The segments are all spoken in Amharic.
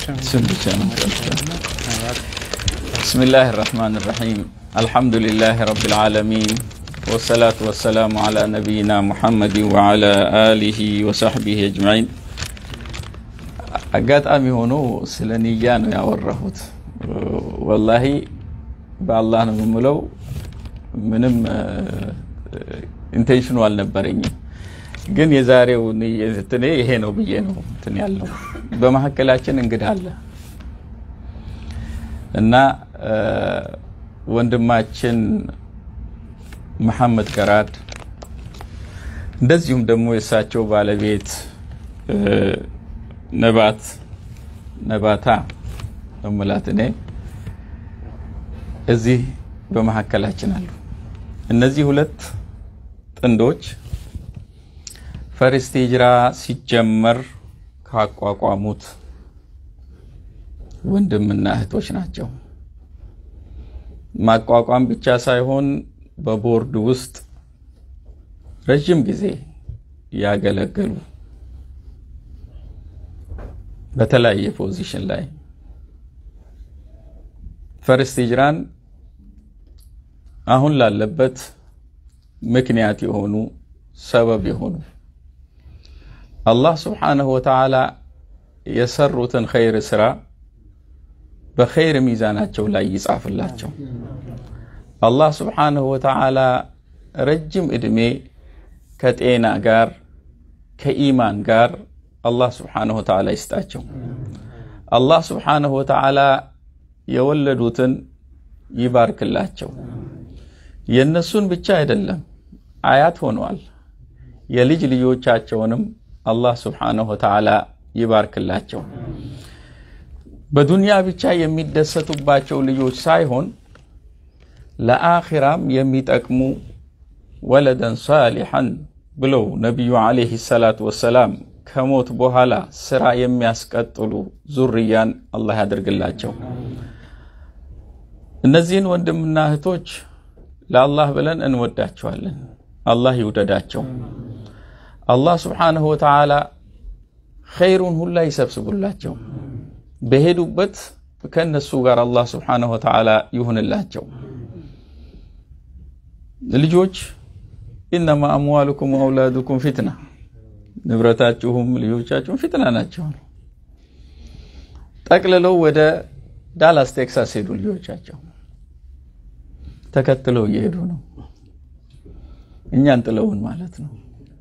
ስም ብቻ ነው። ብስሚላህ ራህማን ራሒም አልሐምዱሊላህ ረቢል ዓለሚን ወሰላቱ ወሰላሙ ዓላ ነቢይና ሙሐመድ ወዓላ አሊሂ ወሰሕቢሂ አጅማዒን። አጋጣሚ ሆኖ ስለ ንያ ነው ያወራሁት። ወላሂ በአላህ ነው የምለው፣ ምንም ኢንቴንሽኑ አልነበረኝም። ግን የዛሬው እንትኔ ይሄ ነው ብዬ ነው እንትን ያለው። በመካከላችን እንግዳ አለ እና ወንድማችን መሐመድ ገራድ እንደዚሁም ደግሞ የእሳቸው ባለቤት ነባት ነባታ እምላት እኔ እዚህ በመካከላችን አሉ። እነዚህ ሁለት ጥንዶች ፈርስት ሂጅራ ሲጀመር ካቋቋሙት ወንድምና እህቶች ናቸው። ማቋቋም ብቻ ሳይሆን በቦርድ ውስጥ ረዥም ጊዜ ያገለገሉ በተለያየ ፖዚሽን ላይ ፈርስት ሂጅራን አሁን ላለበት ምክንያት የሆኑ ሰበብ የሆኑ አላህ ስብሓነሁ ወተዓላ የሰሩትን ኸይር ስራ በኸይር ሚዛናቸው ላይ ይጻፍላቸው። አላህ ስብሓነሁ ወተዓላ ረጅም ዕድሜ ከጤና ጋር ከኢማን ጋር አላህ ስብሓነሁ ወተዓላ ይስጣቸው። አላህ ስብሓነሁ ወተዓላ የወለዱትን ይባርክላቸው። የእነሱን ብቻ አይደለም አያት ሆነዋል። የልጅ ልጆቻቸውንም አላህ ስብሓነሁ ወተዓላ ይባርክላቸው። በዱንያ ብቻ የሚደሰቱባቸው ልጆች ሳይሆን ለአኺራም የሚጠቅሙ ወለደን ሳሊሐን ብለው ነቢዩ ዓለይሂ ሰላቱ ወሰላም ከሞት በኋላ ስራ የሚያስቀጥሉ ዙርያን አላህ ያደርግላቸው። እነዚህን ወንድምና እህቶች ለአላህ ብለን እንወዳቸዋለን። አላህ ይውደዳቸው። አላህ ስብሓነሁ ወተዓላ ኸይሩን ሁላ ይሰብስቡላቸው። በሄዱበት ከእነሱ ጋር አላህ ስብሓነሁ ወተዓላ ይሁንላቸው። ልጆች ኢነማ አምዋሉኩም ወአውላዱኩም ፊትና፣ ንብረታችሁም ልጆቻችሁም ፊትና ናቸው። ጠቅልለው ወደ ዳላስ ቴክሳስ ሄዱ። ልጆቻቸው ተከትለው እየሄዱ ነው። እኛን ጥለውን ማለት ነው።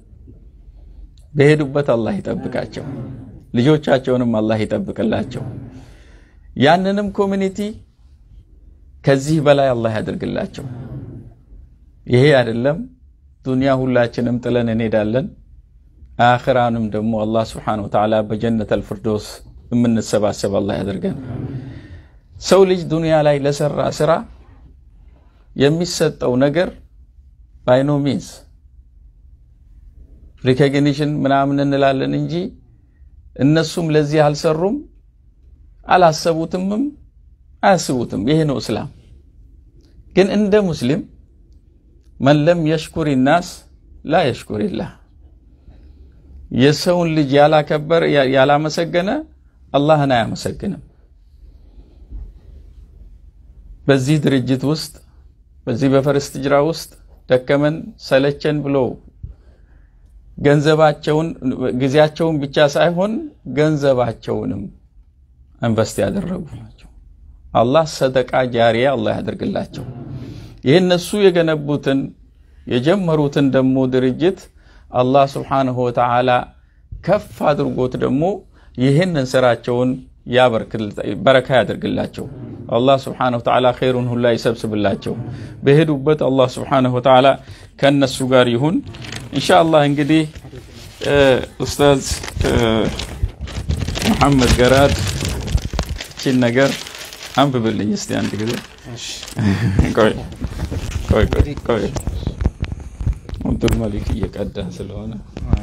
በሄዱበት አላህ ይጠብቃቸው፣ ልጆቻቸውንም አላህ ይጠብቅላቸው። ያንንም ኮሚኒቲ ከዚህ በላይ አላህ ያደርግላቸው። ይሄ አይደለም ዱንያ ሁላችንም ጥለን እንሄዳለን። አኽራንም ደግሞ አላህ ስብሓነሁ ወተዓላ በጀነት አልፍርዶስ የምንሰባሰብ አላህ ያደርገን። ሰው ልጅ ዱንያ ላይ ለሰራ ስራ የሚሰጠው ነገር ባይኖ ሚንስ ሪኮግኒሽን ምናምን እንላለን እንጂ እነሱም ለዚህ አልሰሩም፣ አላሰቡትምም፣ አያስቡትም። ይሄ ነው እስላም። ግን እንደ ሙስሊም መን ለም የሽኩር ናስ ላ የሽኩሪላህ የሰውን ልጅ ያላከበር ያላመሰገነ አላህን አያመሰግንም። በዚህ ድርጅት ውስጥ በዚህ በፈርስት ሂጅራ ውስጥ ደከመን ሰለቸን ብሎ ገንዘባቸውን ጊዜያቸውን ብቻ ሳይሆን ገንዘባቸውንም ኢንቨስት ያደረጉ ናቸው። አላህ ሰደቃ ጃሪያ አላህ ያደርግላቸው። ይህ እነሱ የገነቡትን የጀመሩትን ደግሞ ድርጅት አላህ ስብሓንሁ ወተዓላ ከፍ አድርጎት ደግሞ ይህንን ስራቸውን በረካ ያደርግላቸው። አላህ ስብሓንሁ ወተዓላ ኸይሩን ሁላ ይሰብስብላቸው። በሄዱበት አላህ ስብሓንሁ ወተዓላ ከእነሱ ጋር ይሁን። ኢንሻአላህ እንግዲህ ኡስታዝ መሐመድ ገራድ እቺን ነገር አንብብልኝ እስቲ አንድ ጊዜ። ቆይ ቆይ ቆይ ቆይ አብዱል መሊክ እየቀዳ ስለሆነ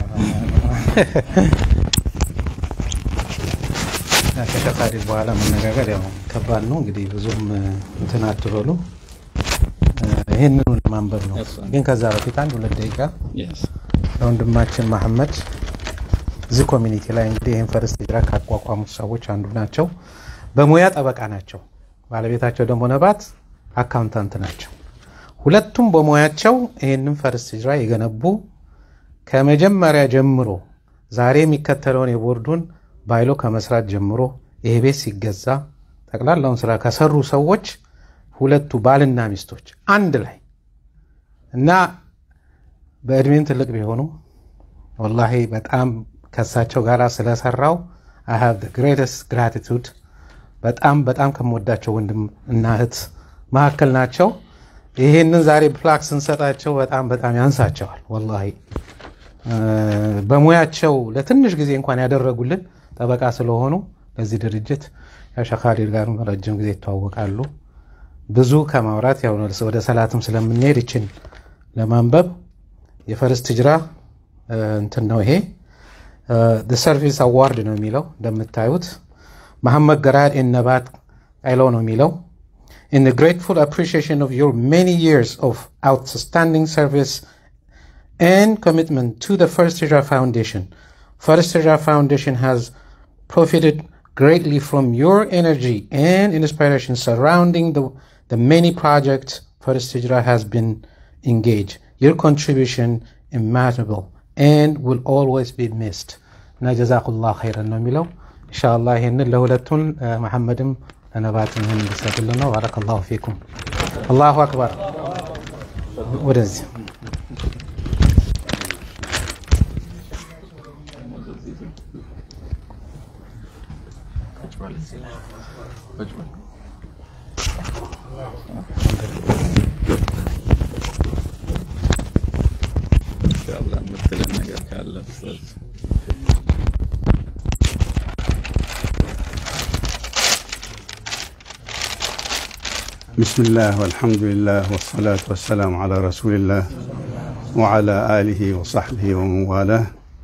ከተቃሪ በኋላ መነጋገር ያው ከባድ ነው። እንግዲህ ብዙም እንትን አትበሉ። ይህንኑ ለማንበብ ነው። ግን ከዛ በፊት አንድ ሁለት ደቂቃ ለወንድማችን መሐመድ እዚህ ኮሚኒቲ ላይ እንግዲህ ይህን ፈርስት ሂጅራ ካቋቋሙት ሰዎች አንዱ ናቸው። በሙያ ጠበቃ ናቸው። ባለቤታቸው ደግሞ ነባት አካውንታንት ናቸው። ሁለቱም በሙያቸው ይህንን ፈርስት ሂጅራ የገነቡ ከመጀመሪያ ጀምሮ ዛሬ የሚከተለውን የቦርዱን ባይሎ ከመስራት ጀምሮ ይሄ ቤት ሲገዛ ጠቅላላውን ስራ ከሰሩ ሰዎች ሁለቱ ባልና ሚስቶች አንድ ላይ እና በእድሜም ትልቅ ቢሆኑ ወላሂ በጣም ከሳቸው ጋር ስለሰራው አይ ሃቭ ግሬተስት ግራቲቱድ በጣም በጣም ከምወዳቸው ወንድም እና እህት መካከል ናቸው። ይሄንን ዛሬ ፕላክ ስንሰጣቸው በጣም በጣም ያንሳቸዋል። ወላሂ በሙያቸው ለትንሽ ጊዜ እንኳን ያደረጉልን ጠበቃ ስለሆኑ ለዚህ ድርጅት ሸኻሪር ጋር ረጅም ጊዜ ይተዋወቃሉ። ብዙ ከማውራት ያው ወደ ሰላትም ስለምንሄድ ይችን ለማንበብ የፈርስት ሂጅራ እንትን ነው ይሄ ሰርቪስ አዋርድ ነው የሚለው እንደምታዩት መሐመድ ገራድ ነባት አይለው ነው የሚለው in the grateful appreciation of your many years of outstanding service and commitment to the First Hijra Foundation. First Hijra Foundation has profited greatly from your energy and inspiration surrounding the, the many projects First Hijra has been engaged. Your contribution immeasurable and will always be missed. እና ጀዛኩላህ ኸይረን ነው የሚለው ኢንሻአላህ ይህንን ለሁለቱን መሐመድም ለነባትም ይህን እንዲሰጥልን ነው። ባረከላሁ ፊኩም። አላሁ አክበር። ወደዚህ የምትለን ነገር ካለ بسم الله والحمد لله والصلاة والسلام على رسول الله وعلى آله وصحبه ومن والاه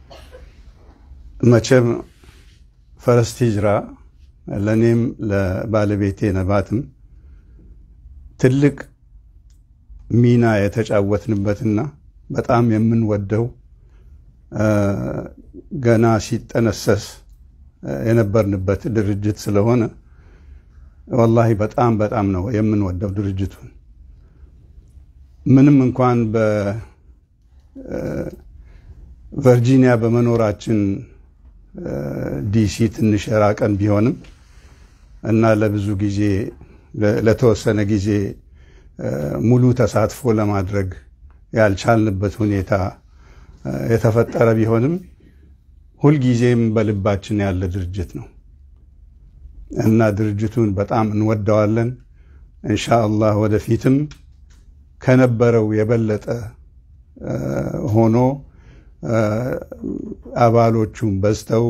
መቼም ፈረስት ሂጅራ ለእኔም ለባለቤቴ ነባትም ትልቅ ሚና የተጫወትንበትና በጣም የምንወደው ገና ሲጠነሰስ የነበርንበት ድርጅት ስለሆነ ወላሂ በጣም በጣም ነው የምንወደው ድርጅቱን። ምንም እንኳን በቨርጂኒያ በመኖራችን ዲሲ ትንሽ የራቀን ቢሆንም እና ለብዙ ጊዜ ለተወሰነ ጊዜ ሙሉ ተሳትፎ ለማድረግ ያልቻልንበት ሁኔታ የተፈጠረ ቢሆንም ሁልጊዜም በልባችን ያለ ድርጅት ነው እና ድርጅቱን በጣም እንወደዋለን። እንሻአላህ ወደፊትም ከነበረው የበለጠ ሆኖ አባሎቹም በዝተው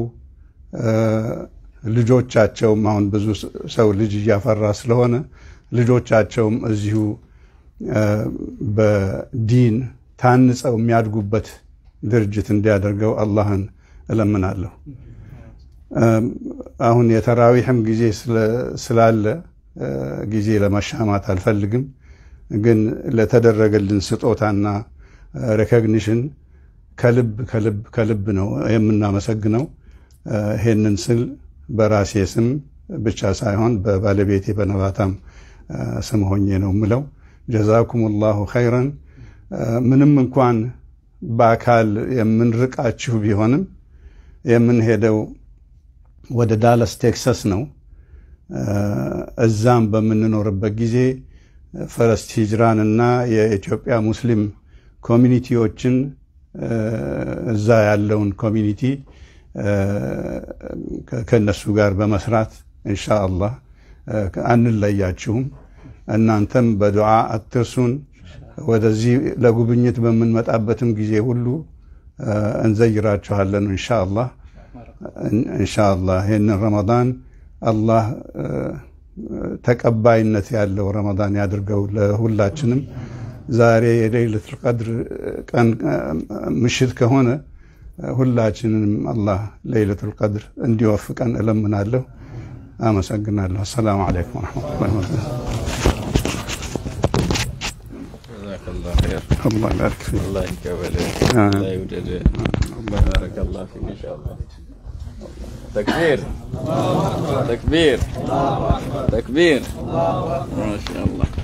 ልጆቻቸውም አሁን ብዙ ሰው ልጅ እያፈራ ስለሆነ ልጆቻቸውም እዚሁ በዲን ታንጸው የሚያድጉበት ድርጅት እንዲያደርገው አላህን እለምናለሁ። አሁን የተራዊሕም ጊዜ ስላለ ጊዜ ለመሻማት አልፈልግም። ግን ለተደረገልን ስጦታና ሬኮግኒሽን ከልብ ከልብ ከልብ ነው የምናመሰግነው። ይሄንን ስል በራሴ ስም ብቻ ሳይሆን በባለቤቴ በነባታም ስም ሆኜ ነው ምለው። ጀዛኩም ላሁ ኸይረን። ምንም እንኳን በአካል የምንርቃችሁ ቢሆንም የምንሄደው ወደ ዳለስ ቴክሳስ ነው። እዛም በምንኖርበት ጊዜ ፈረስት ሂጅራን እና የኢትዮጵያ ሙስሊም ኮሚኒቲዎችን እዛ ያለውን ኮሚኒቲ ከእነሱ ጋር በመስራት እንሻ አላህ አንለያችሁም። እናንተም በዱዓ አትርሱን። ወደዚህ ለጉብኝት በምንመጣበትም ጊዜ ሁሉ እንዘይራችኋለን እንሻ አላህ ኢንሻአላህ ይህንን ረመዳን አላህ ተቀባይነት ያለው ረመዳን ያድርገው ለሁላችንም። ዛሬ የሌይለቱል ቀድር ቀን ምሽት ከሆነ ሁላችንንም አላህ ሌይለቱል ቀድር እንዲወፍቀን እለምናለሁ። አመሰግናለሁ። አሰላሙ አለይኩም ወረሕመቱላሂ ወበረካቱህ። ጀዛከላህ ኸይር። አላህ ይባርክ ፊክ። አላህ ይቀበልህ፣ አሜን። አላህ ይውደድህ። ባረከላህ ባረከላሁ ፊክ ኢንሻአላህ። ተክቢር ተክቢር ተክቢር ማሻአላህ